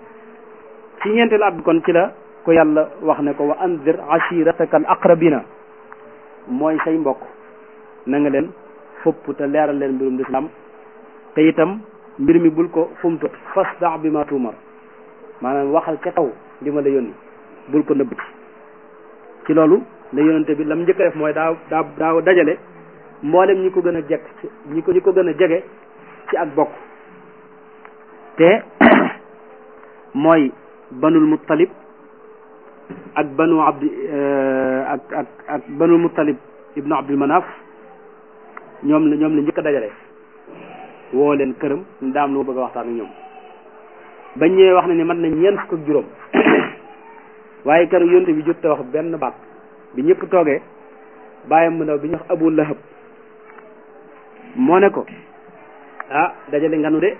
ci ñeenteelu at bi kon ci la ko yàlla wax ne ko wa anzir ashirataka al aqrabina mooy say mbokk na nga leen fopp te leeral leen mbirum lislaam te itam mbir mi bul ko fumtu fasda bi ma tuumar maanaam waxal ca kaw li ma la yónni bul ko nëbbati ci loolu la yónnante bi lam njëkk a def mooy daa daa daa dajale mboolem ñi ko gën a jekk ñi ko ñi ko gën a jege ci ak bokk te mooy banul muttalib ak banu abdi ak ak ak banul muttalib ibnu abdul manaf ñoom la ñoom la njëkk a dajale woo leen këram daam lu ma bëgg a waxtaan ak ñoom bañ ñëwee wax na ni mat na ñeent fukk ak juróom waaye keroog yonte bi jot te wax benn baat bi ñëpp toogee bàyyam mu ndaw bi ñu wax abu lahab moo ne ko ah dajale nganu de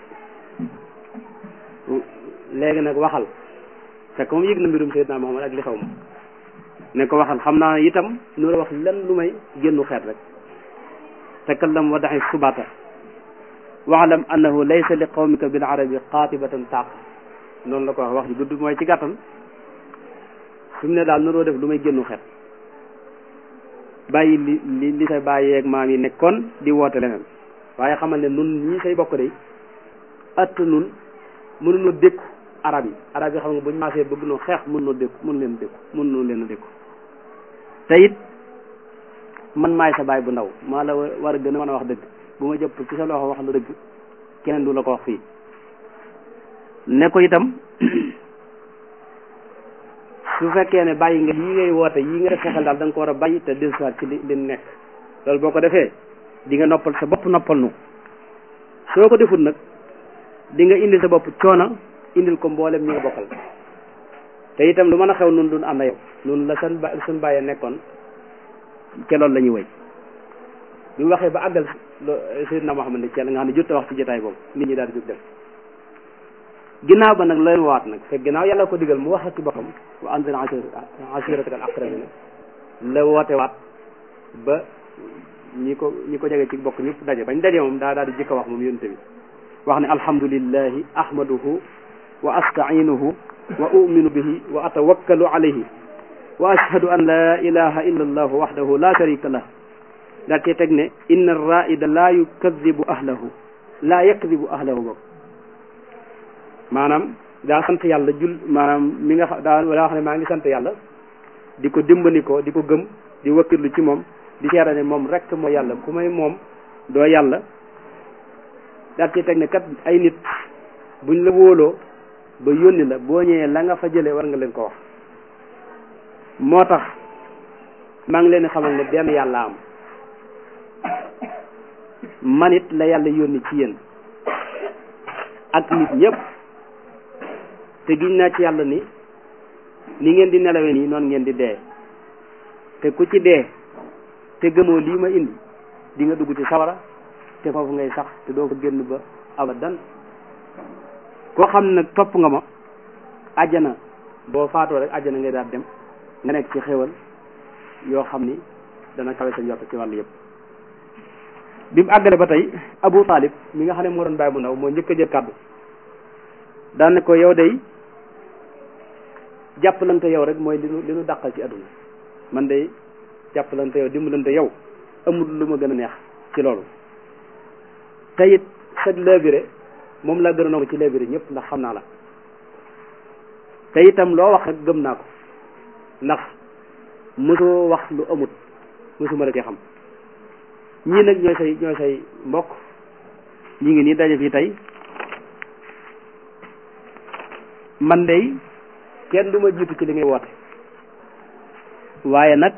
léegi nag waxal fekk moom yëg na mbirum Seydina Muhammad ak li xew ma ne ko waxal xam naa itam nu la wax lenn lu may génnu xeet rek takallam wa daxi subata waxlam annahu laysa li qawmika bil arabi qaatibatan taaq noonu la ko wax wax ji gudd mooy ci gàttal fi mu ne daal naroo def lu may génnu xeet bàyyi li li li say bàyyeeg maam yi nekkoon di woote leneen waaye xamal ne nun ñii say bokk de att nun mënuñoo dékku arab yi arab yi xam nga buñu maasee bëgg noo xeex mën noo dékku mën leen dékku mën noo leen a dékku te it man maay sa baay bu ndaw maa la war a gën a mën a wax dëgg bu ma jëpp ci sa loxo wax la dëgg keneen du la ko wax fii ne ko itam su fekkee ne bàyyi nga yii ngay woote yii nga def fexeel daal da nga ko war a bàyyi te dellusiwaat ci li li nekk loolu boo ko defee di nga noppal sa bopp noppal nu soo ko defut nag di nga indil sa bopp coono indil ko mboolem ñi nga bokkal te itam lu mën a xew nun dun ànd yow nun la seen ba suñ bàyyee nekkoon ke loolu la ñuy wéy bi mu waxee ba àggal Seydina Muhammad ne ci nga xam ne jot a wax ci jotaay boobu nit ñi daal di jóg dem ginnaaw ba nag leen waat nag fekk ginnaaw yàlla ko digal mu wax ci boppam wa anzir ashiratak al aqrabina la woote waat ba ñi ko ñi ko jege ci bokk ñëpp daje bañ daje moom daa daal di jëkk a wax moom yonte bi wax ne alhamdulillahi ahmaduhu wa astainuhu wa uminu bihi wa atawakkalu alayhi wa ashhadu an la ilaha illa allahu wahdahu la sharika lah daal cee teg ne inna raida la yukadibu ahlahu la yakdibu ahlahu bokk maanaam daa sant yàlla jul maanaam mi nga xam daa daa wax ne maa ngi sant yàlla di ko dimbandikoo di ko gëm di wakkirlu ci moom di seera ne moom rek mooy yàlla ku may moom doo yàlla daal ci teg ne kat ay nit buñ la wóoloo ba yónni la boo ñëwee la nga fa jëlee war nga leen ko wax moo tax maa ngi leen di xamal ne benn yàlla am man it la yàlla yónni ci yéen ak nit ñëpp te giñ naa ci yàlla ni ni ngeen di nelawe nii noonu ngeen di dee te ku ci dee te gëmoo lii ma indi di nga dugg ci sawara te foofu ngay sax te doo ko génn ba abadan koo xam ne nag topp nga ma àjjana boo faatoo rek àjjana ngay daal dem nga nekk ci xéwal yoo xam ni dana kawe sa njort ci wàllu yëpp bi mu àggale ba tey Abu Talib mi nga xam ne moo doon bàyyi bu ndaw moo njëkk a jël kàddu daan ne ko yow day jàppalante yow rek mooy li nu li nu dàqal ci àdduna man day jàppalante yow dimbalante yow amul lu ma gën a neex ci loolu te it sag labiré moom laa gën a nangu ci labiré ñëpp ndax xam naa la te itam loo wax rek gëm naa ko ndax mosoo wax lu amut mosuma la cee xam ñii nag ñooy say ñooy say mbokk ñi ngi nii daje fii tey man dey kenn du ma jiitu ci li ngay woote waaye nag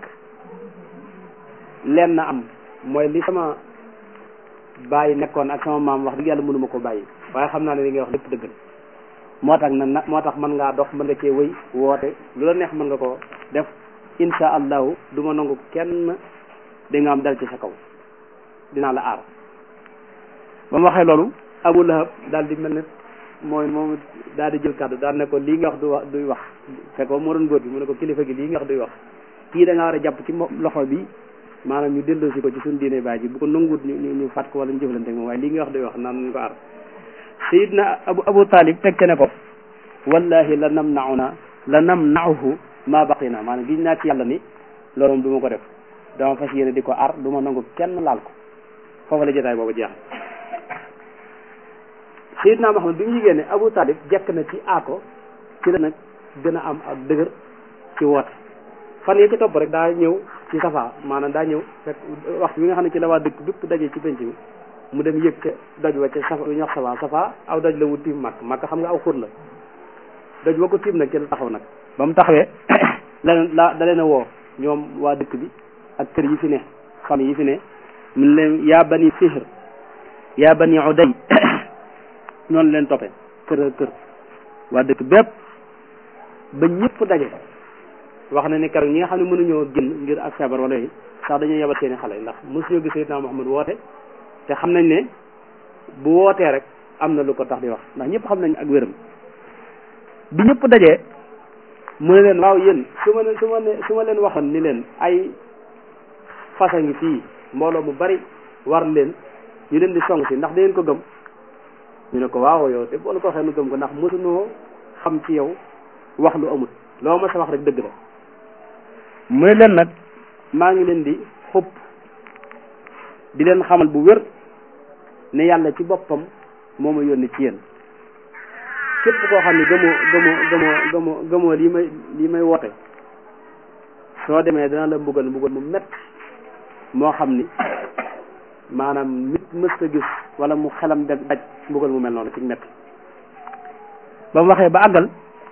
leen na am mooy li sama bàyyi nekkoon ak sama maam wax dëgg yàlla mënuma ko bàyyi waaye xam naa ne li ngay wax lépp dëgg la moo tax na moo tax mën ngaa dox mën nga cee wëy woote lu la neex mën nga ko def insha allahu du ma nangu kenn da nga am dal ci sa kaw dinaa la aar ba mu waxee loolu abu lahab daal di mel ne mooy moom daal di jël kàddu daal ne ko lii nga wax du wax duy wax fekk moo doon góor bi mu ne ko kilifa gi lii nga wax duy wax kii da nga war a jàpp ci loxo bi maanaam ñu delloosi ko ci suñu diine baay ji bu ko nanguwut ñu ñu ñu fàtt ko wala ñu jëflante ak moom waaye lii nga wax duy wax naan nañ ko aar sayidna abu abu talib teg ne ko wallahi la nam nauna la nam nauhu ma baqina maanaam giñ naa ci yàlla ni loolu moom du ma ko def dama fas yéene di ko ar du ma nangu kenn laal ko foofu la jotaay boobu jeex Seydina Muhammad bi mu yigée ne Abu Talib jekk na ci aako ci la nag gën a am ak dëgër ci woote fan yi ci topp rek daa ñëw ci safa maanaam daa ñëw fekk waxtu bi nga xam ne ci la waa dëkk bépp daje ci penc mi mu dem yëg ca doj wa ca safa ñu wax safa safa aw doj la wu tiim màkk màkk xam nga aw xur la doj wa ko tiim nag ci la taxaw nag ba mu taxawee la la da leen a woo ñoom waa dëkk bi ak kër yi fi ne famille yi fi ne mun leen yaa bani fihr yaa bani uday noonu leen toppee kër kër waa dëkk bépp ba ñëpp daje wax na ne keroog ñi nga xam ne mënuñoo génn ngir ak feebar wala yooyu sax dañoo yebal seeni xale ndax mosuñoo gis Seydina Muhammad woote te xam nañ ne bu wootee rek am na lu ko tax di wax ndax ñëpp xam nañ ak wéram bi ñëpp dajee mu ne leen waaw yéen su ma ne su ma ne su ma leen waxoon ni leen ay fasa ngi fii mbooloo mu bari war leen ñu leen di song si ndax da ngeen ko gëm ñu ne ko waaw yow te boolu ko waxee nu gëm ko ndax mosunoo xam ci yow wax lu amut loo ma sa wax rek dëgg la mu ne leen nag maa ngi leen di xupp di leen xamal bu wér ne yàlla ci boppam moo ma yónni ci yéen képp koo xam ne gëmoo gëmoo gëmoo gëmoo gëmoo lii may lii may woote soo demee dana la mbugal mbugal mu mett moo xam ni maanaam nit mës a gis wala mu xelam daj daj mbugal mu mel noonu ci mett ba mu waxee ba àggal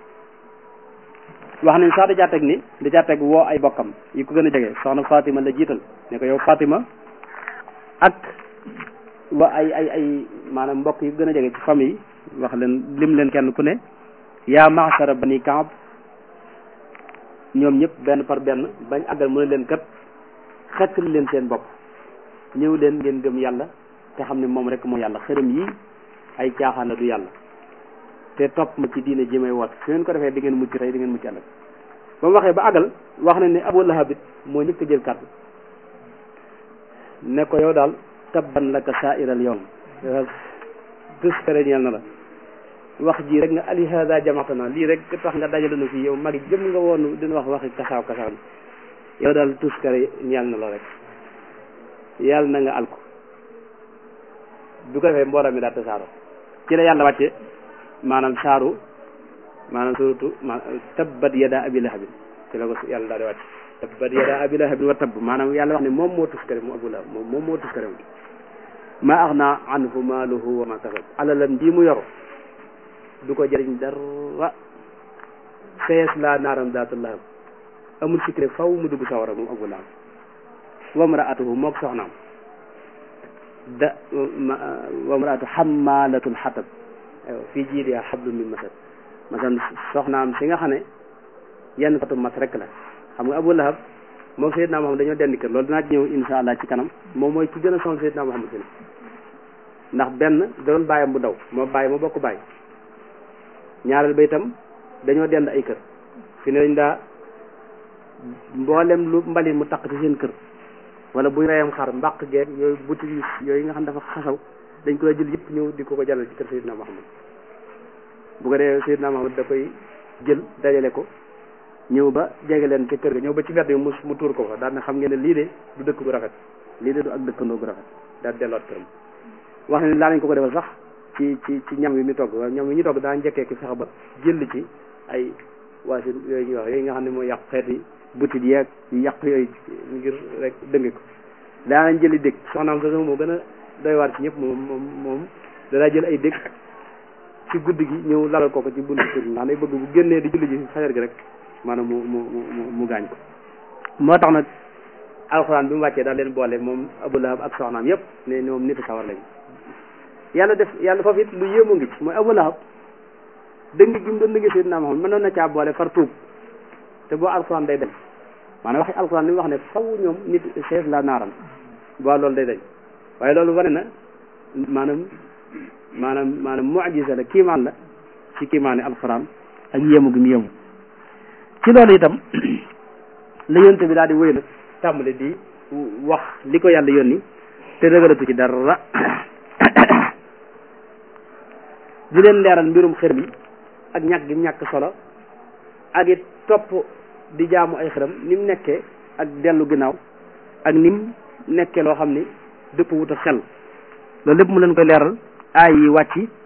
wax nañ sax da caa teg ni da caa teg woo ay bokkam yi ko gën a jege soxna Fatima la jiital ne ko yow Fatima ak wa ay ay ay maanaam mbokk yi gën a jege ci famille wax leen lim leen kenn ku ne yaa maasara bani Kaab ñoom ñëpp benn par benn bañ àggal mu ne leen kat xettali leen seen bopp ñëw leen ngeen gëm yàlla te xam ne moom rek moo yàlla xërëm yi ay caaxaan la du yàlla te topp ma ci diine ji may woot su ngeen ko defee di ngeen mucc tey di ngeen mucc ëllëg ba mu waxee ba àggal wax na ne Abu Lahab it moo njëkk a jël kàddu ne ko yow daal tabban laka saairal yoon tus kare ñeel na la wax ji rek nga ali hada jamaatana lii rek tax nga dajale nu fii yow mag jëm nga woon dina wax waxi kasaaw kasaaw yow daal tus kare ñeel na la rek yàlla na nga alko bu ko defee mbooloo mi daal tasaaro ci la yàlla wàcce maanaam saaru maanaam suratu ma tabbat yada abi lahabin ci la ko yàlla daal di wàcc tabbat yada abi lahabin wa tabb maanaam yàlla wax ne moom moo tuskare mu abu lahab moom moom moo tuskare moom ma axna anhu maaluhu wa ma kasab alalam ji mu yor du ko jëriñ dara sees la naaram daatu lahab amul sikre faw mu dugg sawara moom abu lahab wa mraatuhu mook soxnaam da wa mraatu xammalatul xatab fii jiidiha xablum min masad masan soxnaam si nga xam ne yenn katu mas rek la xam nga Abu Lahab moom Seydina Muhammad dañoo dendi kër loolu dinaa ci ñëw insha allah ci kanam moom mooy ci gën a sonal Seydina Muhammad si ndax benn da doon bàyyam bu ndaw moo bàyyi ma bokk bàyyi ñaareel ba itam dañoo dend ay kër fi ne dañ daa mboolem lu mbalit mu taq ci seen kër wala buy reyam xar mbaq geeg yooyu buti yooyu nga xam dafa xasaw dañ koy jël yëpp ñëw di ko ko jàllal ci kër Seydina Muhammad bu ko dee Seydina Muhammad da koy jël dajale ko ñëw ba jege leen ca kër ga ñëw ba ci mbedd yi mu mu tuur ko fa daal ne xam ngeen ne lii de du dëkk bu rafet lii de du ak dëkkandoo bu rafet daal delloot këram wax ne daa nañ ko ko defal sax ci ci ci ñam yi mi togg waaye ñam yi ñu togg daa njëkkee ki fexe ba jël ci ay waasin yooyu ñuy wax yooyu nga xam ne mooy yàq xeeti butit yeeg yu yàq yooyu ngir rek dënge ko daa nañ jëli dëkk soxnaam sa moo gën a doy waar ci ñëpp moom moom moom danaa jël ay dëkk ci guddi gi ñëw lalal ko ko ci buntu kër ndax day bëgg bu génnee di julli ji fajar gi rek maanaam mu mu mu mu gaañ ko moo tax nag alxuraan bi mu wàccee daal leen boole moom Abu Lahab ak soxnaam yëpp ne moom nit sawar lañ yàlla def yàlla foofu it lu yéemu ngi ci mooy Abu Lahab dëng gi mu doon dëgg Seydina Muhammad mënoon na caa boole far tuub te boo alxuraan day dañ maanaam waxi alxuraan li mu wax ne faw ñoom nit chef la naaram boo loolu day dañ waaye loolu wane na maanaam maanaam maanaam mucjisa la kiimaan la ci kiimaani alxuraan ak yéemu gi mu yéemu ci loolu itam la yonte bi daal di wéy nag tàmbali di wax li ko yàlla yónni te rëgalatu ci dara di leen leeral mbirum xër bi ak ñàkk gi ñàkk solo ak it topp di jaamu ay xërëm ni mu nekkee ak dellu ginnaaw ak ni mu nekkee loo xam ni dëpp wut a xel loolu lépp mu leen koy leeral aay yi wàcc